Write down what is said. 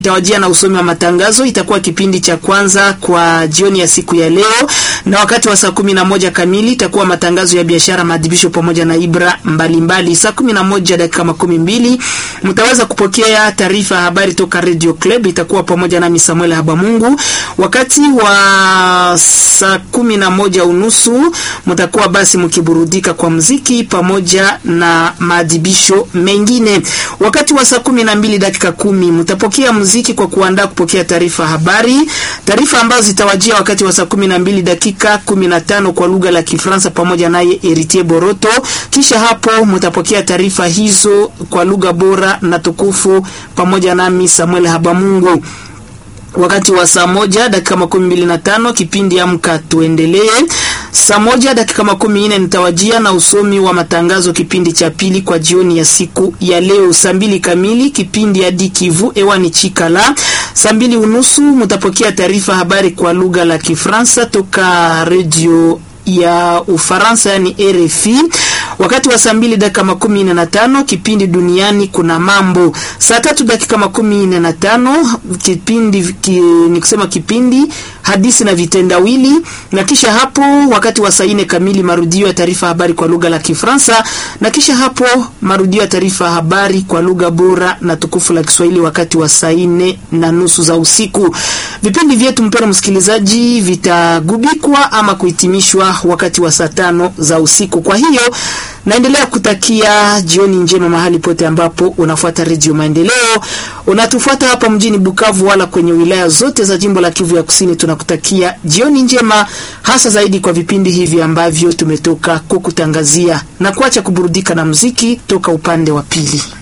itawajia na usomi wa matangazo. Itakuwa kipindi cha kwanza kwa jioni ya siku ya leo, na wakati wa saa kumi na moja kamili itakuwa matangazo ya biashara, maadhibisho pamoja na ibra mbalimbali. Saa kumi na moja dakika makumi mbili mtaweza kupokea taarifa ya habari toka Radio Club, itakuwa pamoja nami Samuel Habamungu. Wakati wa saa kumi na moja unusu mtakuwa basi mkiburudika kwa mziki pamoja na maadhibisho mengine. Wakati wa saa kumi na mbili dakika kumi mtapokea muziki kwa kuandaa kupokea taarifa habari, taarifa ambazo zitawajia wakati wa saa kumi na mbili dakika kumi na tano kwa lugha la Kifaransa pamoja naye Eritier Boroto. Kisha hapo mtapokea taarifa hizo kwa lugha bora na tukufu pamoja nami Samuel Habamungu wakati wa saa moja dakika makumi mbili na tano kipindi Amka Tuendelee. Saa moja dakika makumi nne nitawajia na usomi wa matangazo, kipindi cha pili kwa jioni ya siku ya leo. Saa mbili kamili kipindi hadi Kivu ewani Chikala. Saa mbili unusu mtapokea taarifa habari kwa lugha la Kifransa toka redio ya Ufaransa yani RFI. Wakati wa saa mbili dakika makumi nne na tano kipindi duniani kuna mambo. Saa tatu dakika makumi nne na tano kipindi ki, ni kusema kipindi hadithi na vitendawili, na kisha hapo wakati wa saa nne kamili marudio ya taarifa habari kwa lugha la Kifaransa, na kisha hapo marudio ya taarifa habari kwa lugha bora na tukufu la Kiswahili wakati wa saa nne na nusu za usiku. Vipindi vyetu mpendwa msikilizaji, vitagubikwa ama kuhitimishwa wakati wa saa tano za usiku. Kwa hiyo naendelea kutakia jioni njema mahali pote ambapo unafuata Redio Maendeleo, unatufuata hapa mjini Bukavu wala kwenye wilaya zote za jimbo la Kivu ya Kusini. Tunakutakia jioni njema, hasa zaidi kwa vipindi hivi ambavyo tumetoka kukutangazia na kuacha kuburudika na muziki toka upande wa pili.